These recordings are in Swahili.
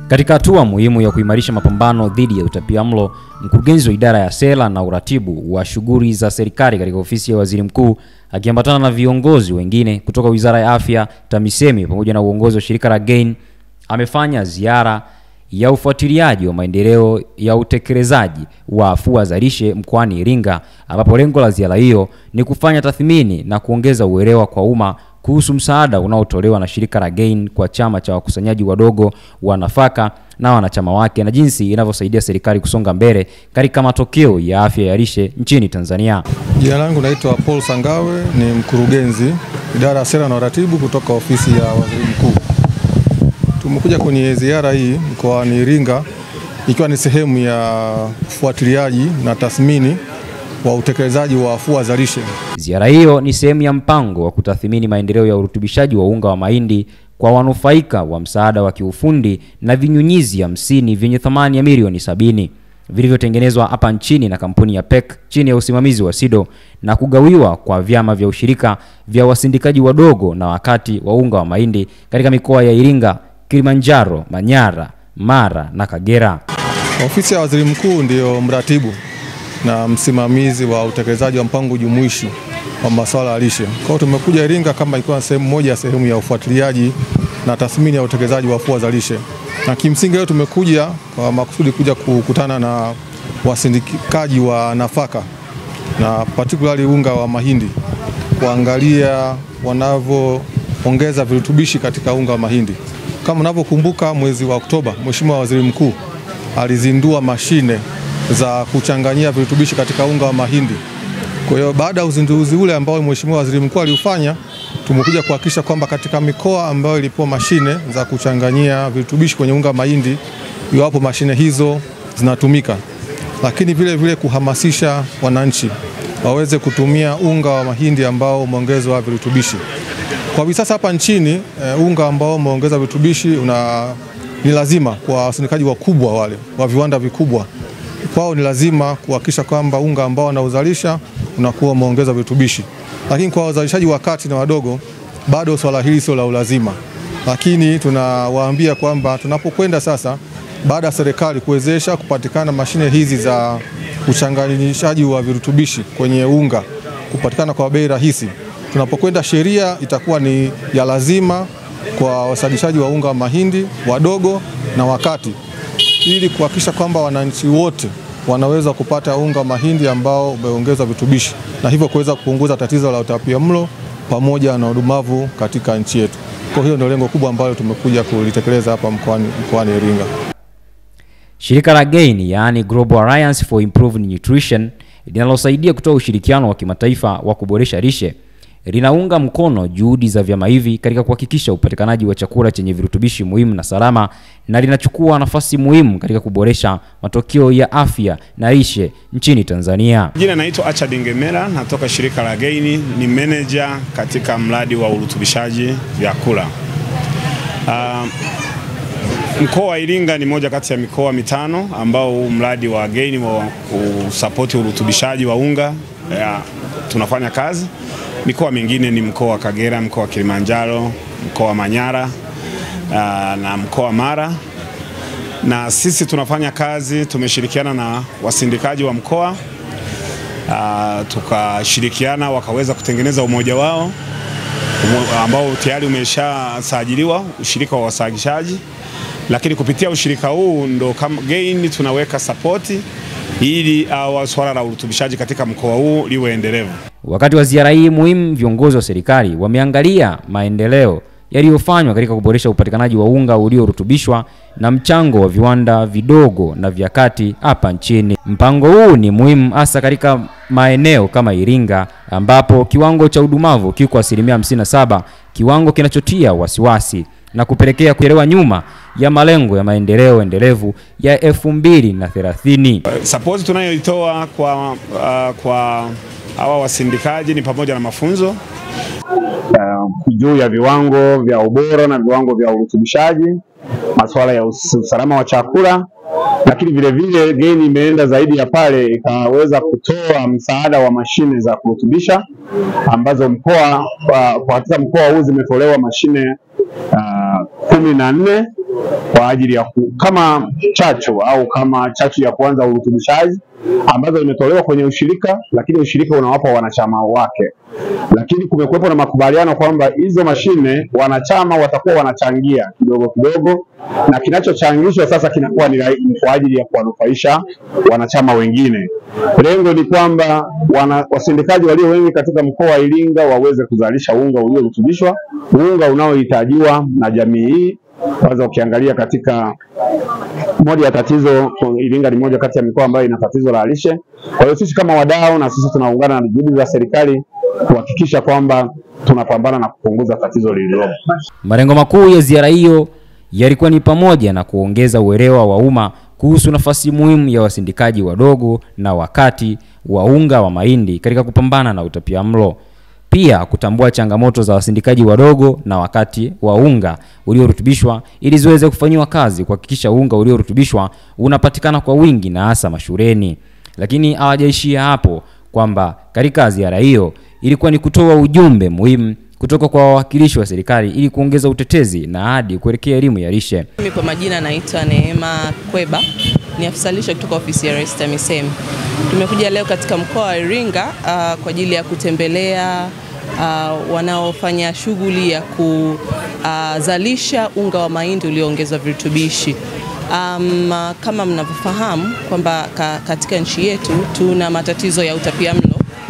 Katika hatua muhimu ya kuimarisha mapambano dhidi ya utapiamlo, mkurugenzi wa idara ya sera na uratibu wa shughuli za serikali katika ofisi ya waziri mkuu akiambatana na viongozi wengine kutoka wizara ya afya, TAMISEMI pamoja na uongozi wa shirika la GAIN amefanya ziara ya ufuatiliaji wa maendeleo ya utekelezaji wa afua za lishe mkoani Iringa, ambapo lengo la ziara hiyo ni kufanya tathmini na kuongeza uelewa kwa umma kuhusu msaada unaotolewa na shirika la GAIN kwa chama cha wakusanyaji wadogo wa nafaka na wanachama wake na jinsi inavyosaidia serikali kusonga mbele katika matokeo ya afya ya lishe nchini Tanzania. Jina langu naitwa Paul Sangawe, ni mkurugenzi idara ya sera na uratibu kutoka ofisi ya waziri mkuu. Tumekuja kwenye ziara hii mkoani Iringa ikiwa ni sehemu ya ufuatiliaji na tathmini wa utekelezaji wa afua za lishe. Ziara hiyo ni sehemu ya mpango wa kutathmini maendeleo ya urutubishaji wa unga wa mahindi kwa wanufaika wa msaada wa kiufundi na vinyunyizi hamsini vyenye thamani ya milioni sabini vilivyotengenezwa hapa nchini na kampuni ya PEC chini ya usimamizi wa SIDO na kugawiwa kwa vyama vya ushirika vya wasindikaji wadogo na wakati wa unga wa mahindi katika mikoa ya Iringa, Kilimanjaro, Manyara, Mara na Kagera. Ofisi ya waziri mkuu ndiyo mratibu na msimamizi wa utekelezaji wa mpango jumuishi wa masuala ya lishe. Kwa hiyo tumekuja Iringa kama ikiwa sehemu moja ya sehemu ya ufuatiliaji na tathmini ya utekelezaji wa afua za lishe, na kimsingi leo tumekuja kwa makusudi kuja kukutana na wasindikaji wa nafaka na particularly unga wa mahindi, kuangalia wanavyoongeza virutubishi katika unga wa mahindi. Kama unavyokumbuka, mwezi wa Oktoba Mheshimiwa Waziri Mkuu alizindua mashine za kuchanganyia virutubishi katika unga wa mahindi. Kwa hiyo baada ya uzinduzi ule ambao Mheshimiwa Waziri Mkuu aliufanya, tumekuja kuhakikisha kwamba katika mikoa ambayo ilipewa mashine za kuchanganyia virutubishi kwenye unga wa mahindi, iwapo mashine hizo zinatumika, lakini vile vile kuhamasisha wananchi waweze kutumia unga wa mahindi ambao umeongezwa virutubishi. Kwa hivi sasa hapa nchini uh, unga ambao umeongeza virutubishi una ni lazima kwa wasindikaji wakubwa wale wa viwanda vikubwa kwao ni lazima kuhakikisha kwamba unga ambao wanauzalisha unakuwa umeongeza virutubishi, lakini kwa wazalishaji wa kati na wadogo bado swala hili sio la ulazima, lakini tunawaambia kwamba tunapokwenda sasa, baada ya serikali kuwezesha kupatikana mashine hizi za uchanganyishaji wa virutubishi kwenye unga kupatikana kwa bei rahisi, tunapokwenda sheria itakuwa ni ya lazima kwa wasalishaji wa unga wa mahindi wadogo na wakati ili kuhakikisha kwamba wananchi wote wanaweza kupata unga wa mahindi ambao umeongezwa virutubishi na hivyo kuweza kupunguza tatizo la utapiamlo pamoja na udumavu katika nchi yetu. Kwa hiyo ndio lengo kubwa ambalo tumekuja kulitekeleza hapa mkoani mkoani Iringa. Shirika la GAIN yaani Global Alliance for Improved Nutrition linalosaidia kutoa ushirikiano wa kimataifa wa kuboresha lishe linaunga mkono juhudi za vyama hivi katika kuhakikisha upatikanaji wa chakula chenye virutubishi muhimu na salama na linachukua nafasi muhimu katika kuboresha matokeo ya afya na lishe nchini Tanzania. Jina naitwa Acha Dingemera, natoka shirika la GAIN, ni manager katika mradi wa urutubishaji vyakula. Uh, mkoa wa Iringa ni moja kati ya mikoa mitano ambao huu mradi wa GAIN wa kusapoti urutubishaji wa unga ya, tunafanya kazi mikoa mingine ni mkoa wa Kagera, mkoa wa Kilimanjaro, mkoa wa Manyara uh, na mkoa wa Mara, na sisi tunafanya kazi, tumeshirikiana na wasindikaji wa mkoa uh, tukashirikiana wakaweza kutengeneza umoja wao umo, ambao tayari umeshasajiliwa ushirika wa wasagishaji, lakini kupitia ushirika huu ndo kama GAIN tunaweka sapoti ili uh, swala la urutubishaji katika mkoa huu liwe endelevu. Wakati wa ziara hii muhimu, viongozi wa serikali wameangalia maendeleo yaliyofanywa katika kuboresha upatikanaji wa unga uliorutubishwa na mchango wa viwanda vidogo na vya kati hapa nchini. Mpango huu ni muhimu hasa katika maeneo kama Iringa ambapo kiwango cha udumavu kiko asilimia 57, kiwango kinachotia wasiwasi na kupelekea kuchelewa nyuma ya malengo ya maendeleo endelevu ya elfu mbili na thelathini. Sapoti tunayoitoa kwa, uh, kwa hawa wasindikaji ni pamoja na mafunzo uh, juu ya viwango vya ubora na viwango vya urutubishaji, masuala ya usalama wa chakula, lakini vile vile GAIN imeenda zaidi ya pale, ikaweza kutoa msaada wa mashine za kurutubisha ambazo mkoa kwa katika mkoa huu zimetolewa mashine uh, kumi na nne kwa ajili ya ku, kama chachu au kama chachu ya kuanza urutubishaji ambazo imetolewa kwenye ushirika, lakini ushirika unawapa wanachama wake, lakini kumekuwepo na makubaliano kwamba hizo mashine wanachama watakuwa wanachangia kidogo kidogo, na kinachochangishwa sasa kinakuwa ni rai- ni kwa ajili ya kuwanufaisha wanachama wengine. Lengo ni kwamba wana, wasindikaji walio wengi katika mkoa wa Iringa waweze kuzalisha unga uliorutubishwa, unga unaohitajiwa na jamii hii. Kwanza ukiangalia katika moja ya tatizo, Iringa ni moja kati ya mikoa ambayo ina tatizo la lishe. Kwa hiyo sisi kama wadau na sisi tunaungana na juhudi za serikali kuhakikisha kwamba tunapambana na kupunguza tatizo lililopo. Malengo makuu ya ziara hiyo yalikuwa ni pamoja na kuongeza uelewa wa umma kuhusu nafasi muhimu ya wasindikaji wadogo na wakati wa unga wa mahindi katika kupambana na utapiamlo. Pia kutambua changamoto za wasindikaji wadogo na wakati wa unga uliorutubishwa ili ziweze kufanyiwa kazi kuhakikisha unga uliorutubishwa unapatikana kwa wingi na hasa mashuleni. Lakini hawajaishia hapo kwamba katika ziara hiyo ilikuwa ni kutoa ujumbe muhimu kutoka kwa wawakilishi wa serikali ili kuongeza utetezi na ahadi kuelekea elimu ya lishe. Mimi kwa majina naitwa Neema Kweba, ni afisa lishe kutoka ofisi ya Rais TAMISEMI. Tumekuja leo katika mkoa wa Iringa uh, kwa ajili ya kutembelea uh, wanaofanya shughuli ya kuzalisha unga wa mahindi ulioongezwa virutubishi. Um, kama mnavyofahamu kwamba ka, katika nchi yetu tuna matatizo ya utapiamlo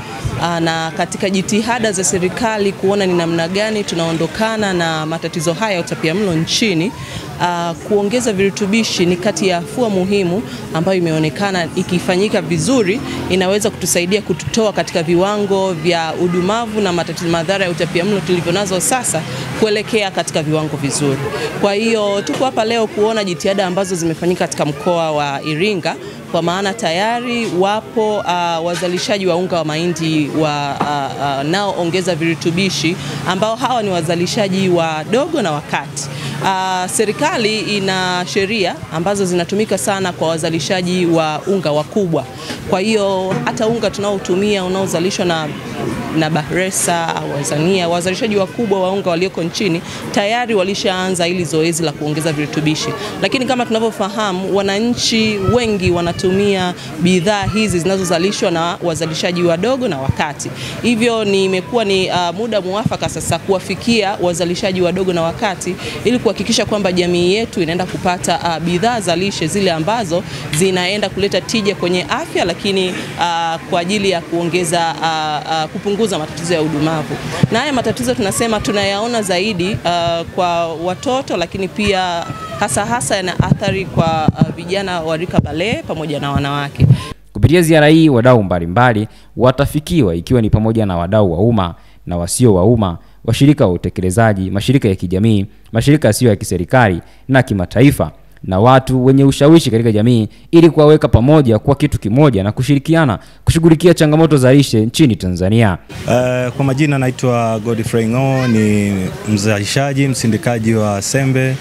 Aa, na katika jitihada za serikali kuona ni namna gani tunaondokana na matatizo haya ya utapiamlo nchini, aa, kuongeza virutubishi ni kati ya afua muhimu ambayo imeonekana ikifanyika vizuri inaweza kutusaidia kututoa katika viwango vya udumavu na matatizo madhara ya utapiamlo tulivyonazo sasa kuelekea katika viwango vizuri. Kwa hiyo tuko hapa leo kuona jitihada ambazo zimefanyika katika mkoa wa Iringa kwa maana tayari wapo uh, wazalishaji wa unga wa mahindi wa uh, uh, naoongeza virutubishi ambao hawa ni wazalishaji wadogo na wakati. Uh, serikali ina sheria ambazo zinatumika sana kwa wazalishaji wa unga wakubwa. Kwa hiyo hata unga tunaotumia unaozalishwa na na Bahresa au Tanzania, wazalishaji wakubwa wa unga walioko nchini tayari walishaanza hili zoezi la kuongeza virutubishi, lakini kama tunavyofahamu, wananchi wengi wanatumia bidhaa hizi zinazozalishwa na wazalishaji wadogo na wakati. Hivyo ni imekuwa ni uh, muda muafaka sasa kuwafikia wazalishaji wadogo na wakati ili kuhakikisha kwamba jamii yetu inaenda kupata uh, bidhaa za lishe zile ambazo zinaenda kuleta tija kwenye afya, lakini uh, kwa ajili ya kuongeza uh, uh, kupunguza matatizo ya udumavu. Na haya matatizo tunasema tunayaona zaidi uh, kwa watoto, lakini pia hasa hasa yana athari kwa uh, vijana wa rika bale pamoja na wanawake. Kupitia ziara hii, wadau mbalimbali watafikiwa ikiwa ni pamoja na wadau wa umma na wasio wa umma, washirika wa utekelezaji, mashirika ya kijamii, mashirika yasiyo ya kiserikali na kimataifa na watu wenye ushawishi katika jamii ili kuwaweka pamoja kwa kitu kimoja na kushirikiana kushughulikia changamoto za lishe nchini Tanzania. Uh, kwa majina naitwa Godfrey Ng'o, ni mzalishaji msindikaji wa sembe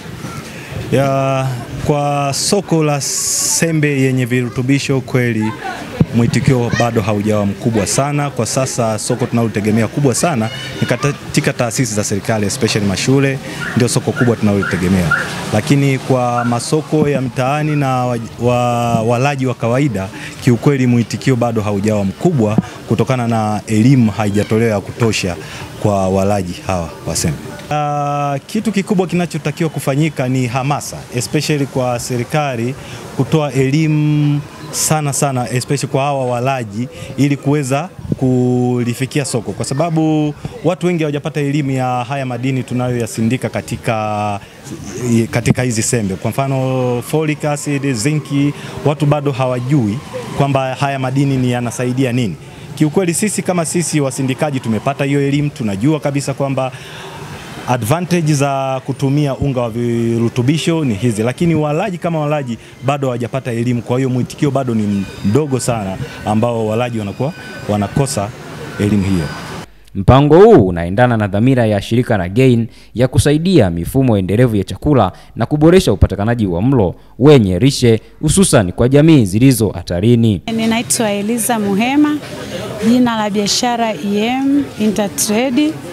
ya kwa soko la sembe yenye virutubisho. Kweli mwitikio bado haujawa mkubwa sana kwa sasa. Soko tunalotegemea kubwa sana ni katika taasisi za serikali especially mashule, ndio soko kubwa tunalotegemea, lakini kwa masoko ya mtaani na wa, wa, walaji wa kawaida, kiukweli mwitikio bado haujawa mkubwa kutokana na elimu haijatolewa ya kutosha kwa walaji hawa wa sembe. Uh, kitu kikubwa kinachotakiwa kufanyika ni hamasa especially kwa serikali kutoa elimu sana sana especially kwa hawa walaji ili kuweza kulifikia soko, kwa sababu watu wengi hawajapata elimu ya haya madini tunayoyasindika katika katika hizi sembe. Kwa mfano folic acid, zinki, watu bado hawajui kwamba haya madini ni yanasaidia nini. Kiukweli sisi kama sisi wasindikaji tumepata hiyo elimu, tunajua kabisa kwamba advantage za kutumia unga wa virutubisho ni hizi, lakini walaji kama walaji bado hawajapata elimu. Kwa hiyo mwitikio bado ni mdogo sana, ambao walaji wanakuwa wanakosa elimu hiyo. Mpango huu unaendana na dhamira ya shirika la GAIN ya kusaidia mifumo endelevu ya chakula na kuboresha upatikanaji wa mlo wenye lishe hususan kwa jamii zilizo hatarini. Ninaitwa Eliza Muhema, jina la biashara EM Intertrade.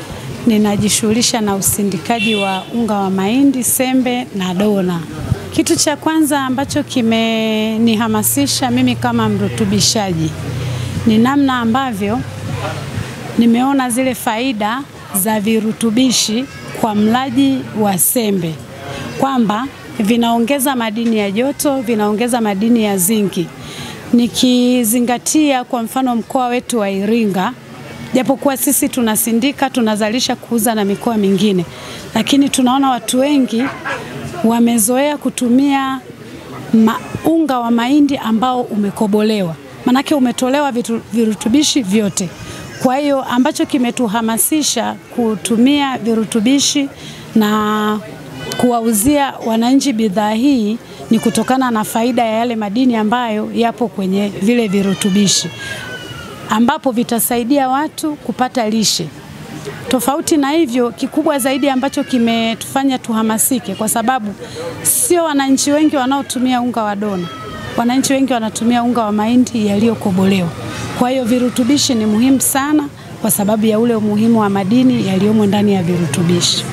ninajishughulisha na usindikaji wa unga wa mahindi, sembe na dona. Kitu cha kwanza ambacho kimenihamasisha mimi kama mrutubishaji ni namna ambavyo nimeona zile faida za virutubishi kwa mlaji wa sembe kwamba vinaongeza madini ya joto, vinaongeza madini ya zinki. Nikizingatia kwa mfano mkoa wetu wa Iringa, japokuwa sisi tunasindika, tunazalisha kuuza na mikoa mingine, lakini tunaona watu wengi wamezoea kutumia ma, unga wa mahindi ambao umekobolewa, manake umetolewa vitu, virutubishi vyote. Kwa hiyo ambacho kimetuhamasisha kutumia virutubishi na kuwauzia wananchi bidhaa hii ni kutokana na faida ya yale madini ambayo yapo kwenye vile virutubishi ambapo vitasaidia watu kupata lishe. Tofauti na hivyo, kikubwa zaidi ambacho kimetufanya tuhamasike, kwa sababu sio wananchi wengi wanaotumia unga wa dona, wananchi wengi wanatumia unga wa mahindi yaliyokobolewa. Kwa hiyo virutubishi ni muhimu sana, kwa sababu ya ule umuhimu wa madini yaliyomo ndani ya virutubishi.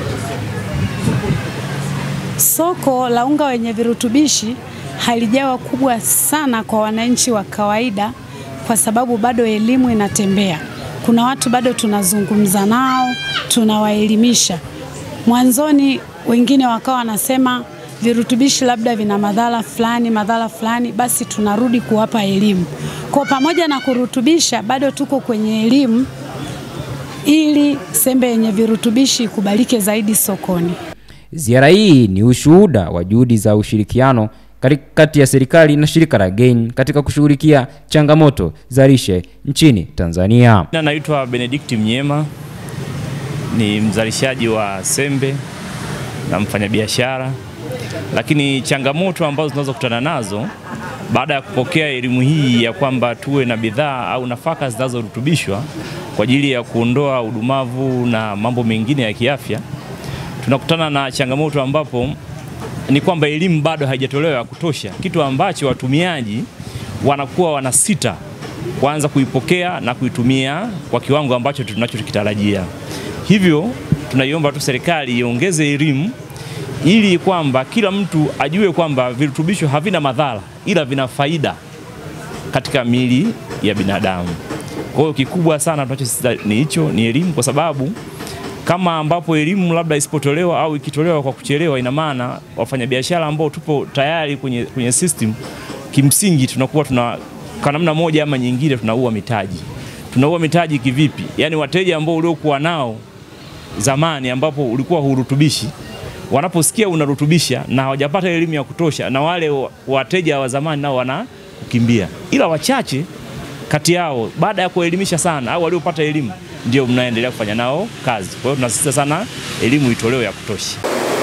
Soko la unga wenye virutubishi halijawa kubwa sana kwa wananchi wa kawaida, kwa sababu bado elimu inatembea. Kuna watu bado tunazungumza nao, tunawaelimisha. Mwanzoni wengine wakawa wanasema virutubishi labda vina madhara fulani, madhara fulani, basi tunarudi kuwapa elimu. Kwa pamoja na kurutubisha, bado tuko kwenye elimu ili sembe yenye virutubishi ikubalike zaidi sokoni. Ziara hii ni ushuhuda wa juhudi za ushirikiano kati ya serikali na shirika la GAIN katika kushughulikia changamoto za lishe nchini Tanzania. Na naitwa Benedict Mnyema, ni mzalishaji wa sembe na mfanyabiashara, lakini changamoto ambazo tunazokutana nazo baada ya kupokea elimu hii ya kwamba tuwe na bidhaa au nafaka zinazorutubishwa kwa ajili ya kuondoa udumavu na mambo mengine ya kiafya, tunakutana na changamoto ambapo ni kwamba elimu bado haijatolewa ya kutosha, kitu ambacho watumiaji wanakuwa wanasita kuanza kuipokea na kuitumia kwa kiwango ambacho tunachokitarajia. Hivyo tunaiomba tu serikali iongeze elimu ili kwamba kila mtu ajue kwamba virutubisho havina madhara ila vina faida katika miili ya binadamu. Kwa hiyo kikubwa sana tunachosisitiza ni hicho, ni elimu, kwa sababu kama ambapo elimu labda isipotolewa au ikitolewa kwa kuchelewa, ina maana wafanyabiashara ambao tupo tayari kwenye, kwenye system, kimsingi tunakuwa tuna kwa namna moja ama nyingine tunaua mitaji. Tunaua mitaji kivipi? Yaani wateja ambao uliokuwa nao zamani ambapo ulikuwa hurutubishi wanaposikia unarutubisha na hawajapata elimu ya kutosha, na wale wateja wa zamani nao wanakukimbia, ila wachache kati yao baada ya kuelimisha sana au waliopata elimu ndio mnaendelea kufanya nao kazi. Kwa hiyo tunasisitiza sana elimu itolewe ya kutosha.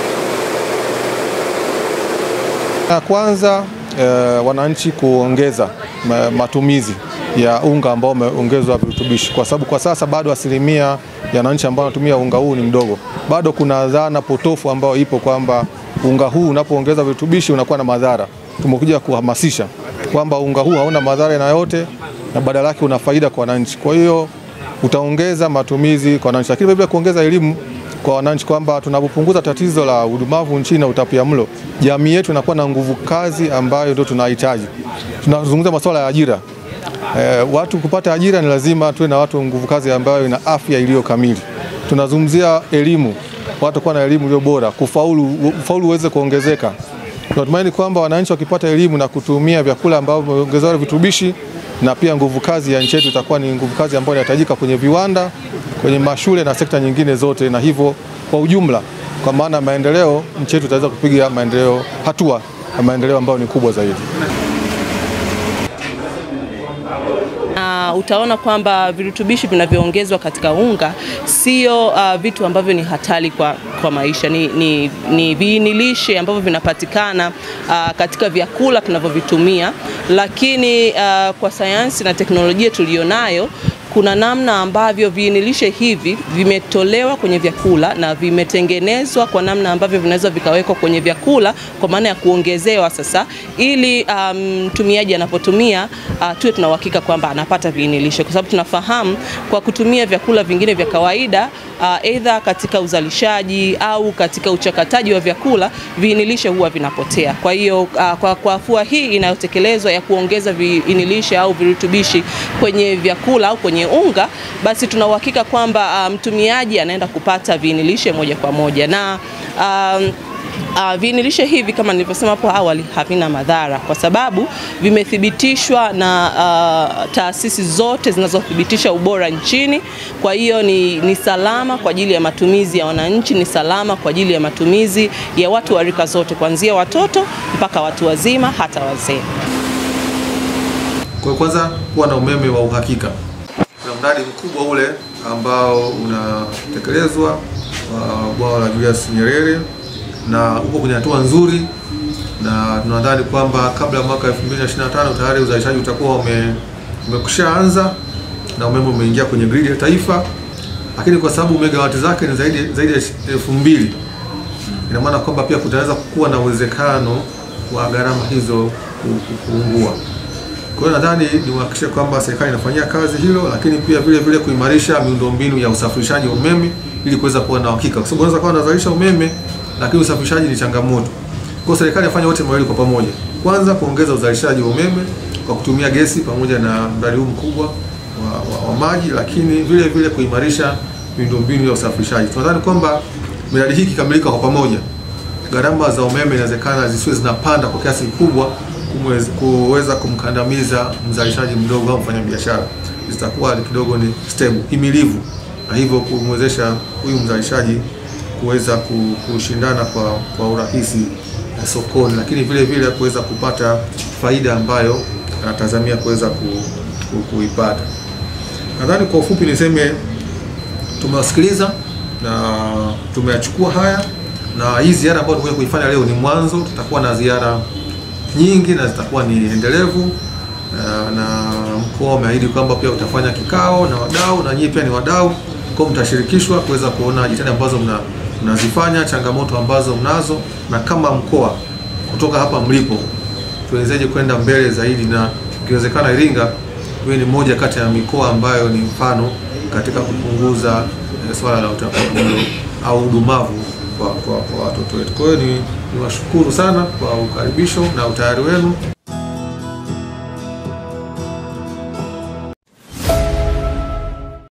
Ya kwanza eh, wananchi kuongeza matumizi ya unga ambao umeongezwa virutubishi, kwa sababu kwa sasa bado asilimia ya wananchi ambao wanatumia unga huu ni mdogo. Bado kuna dhana potofu ambayo ipo kwamba unga huu unapoongeza virutubishi unakuwa na madhara. Tumekuja kuhamasisha kwamba unga huu hauna madhara na yote na badala yake una faida kwa wananchi. Kwa hiyo utaongeza matumizi kwa wananchi, lakini pia kuongeza elimu kwa wananchi kwamba tunapopunguza tatizo la udumavu nchini na utapiamlo, jamii yetu inakuwa na nguvu kazi ambayo ndio tunahitaji. Tunazungumza masuala ya ajira. E, watu kupata ajira ni lazima tuwe na watu nguvu kazi ambayo ina afya iliyo kamili. Tunazungumzia elimu, watu kuwa na elimu iliyo bora, kufaulu, ufaulu uweze kuongezeka. Tunatumaini kwamba wananchi wakipata elimu na kutumia vyakula ambavyo vimeongezewa virutubishi na pia nguvu kazi ya nchi yetu itakuwa ni nguvu kazi ambayo inahitajika kwenye viwanda, kwenye mashule na sekta nyingine zote, na hivyo kwa ujumla, kwa maana maendeleo, nchi yetu itaweza kupiga maendeleo, hatua ya maendeleo ambayo ni kubwa zaidi. Uh, utaona kwamba virutubishi vinavyoongezwa katika unga sio uh, vitu ambavyo ni hatari kwa, kwa maisha. Ni, ni, ni viini lishe ambavyo vinapatikana uh, katika vyakula tunavyovitumia, lakini uh, kwa sayansi na teknolojia tuliyonayo kuna namna ambavyo viinilishe hivi vimetolewa kwenye vyakula na vimetengenezwa kwa namna ambavyo vinaweza vikawekwa kwenye vyakula kwa maana ya kuongezewa sasa, ili mtumiaji um, anapotumia uh, tuwe tuna uhakika kwamba anapata viinilishe, kwa sababu tunafahamu kwa kutumia vyakula vingine vya kawaida aidha uh, katika uzalishaji au katika uchakataji wa vyakula viinilishe huwa vinapotea. Kwa hiyo uh, kwa, kwa afua hii inayotekelezwa ya kuongeza viinilishe au virutubishi kwenye vyakula au kwenye unga, basi tuna uhakika kwamba mtumiaji um, anaenda kupata viinilishe moja kwa moja na um, Uh, viinilishe hivi kama nilivyosema hapo awali havina madhara kwa sababu vimethibitishwa na uh, taasisi zote zinazothibitisha ubora nchini. Kwa hiyo ni, ni salama kwa ajili ya matumizi ya wananchi, ni salama kwa ajili ya matumizi ya watu wa rika zote kuanzia watoto mpaka watu wazima hata wazee. Kwa kwanza kuwa na umeme wa uhakika. Kuna mradi mkubwa ule ambao unatekelezwa wa bwawa la Julius Nyerere na uko kwenye hatua nzuri, na tunadhani kwamba kabla ya mwaka 2025 tayari uzalishaji utakuwa ume, umekushaanza na umeme umeingia kwenye gridi ya taifa, lakini kwa sababu megawati zake ni zaidi zaidi ya elfu mbili ina maana kwamba pia kutaweza kuwa na uwezekano wa gharama hizo kupungua. Kwa hiyo nadhani niwahakikishe kwamba serikali inafanyia kazi hilo, lakini pia vile vile kuimarisha miundombinu ya usafirishaji wa umeme ili kuweza kuwa na uhakika, kwa sababu unaweza kuwa unazalisha umeme lakini usafirishaji ni changamoto. Kwa hiyo serikali ifanye wote mawili kwa pamoja. Kwanza kuongeza uzalishaji wa umeme kwa kutumia gesi pamoja na mradi huu mkubwa wa, wa, wa maji, lakini vile vile kuimarisha miundombinu ya usafirishaji. Tunadhani kwamba miradi hii ikikamilika kwa pamoja, gharama za umeme inawezekana zisiwe zinapanda kwa kiasi kikubwa kuweza kumkandamiza mzalishaji mdogo au mfanyabiashara, zitakuwa kidogo ni stable, himilivu, na hivyo kumwezesha huyu mzalishaji kuweza kushindana kwa, kwa urahisi sokoni, lakini vile vile kuweza kupata faida ambayo anatazamia kuweza ku, ku, kuipata. Nadhani kwa ufupi niseme tumewasikiliza na tumeyachukua haya, na hii ziara ambayo tumekuja kuifanya leo ni mwanzo. Tutakuwa na ziara nyingi na zitakuwa ni endelevu, na mkoa umeahidi kwamba pia utafanya kikao na wadau, na nyinyi pia ni wadau, kwa mtashirikishwa kuweza kuona jitihada ambazo mna mnazifanya changamoto ambazo mnazo, na kama mkoa kutoka hapa mlipo tuwezeje kwenda mbele zaidi, na ikiwezekana Iringa iwe ni moja kati ya mikoa ambayo ni mfano katika kupunguza eh, swala la utapiamlo au udumavu kwa, kwa, kwa watoto wetu. Kwa hiyo ni niwashukuru sana kwa ukaribisho na utayari wenu.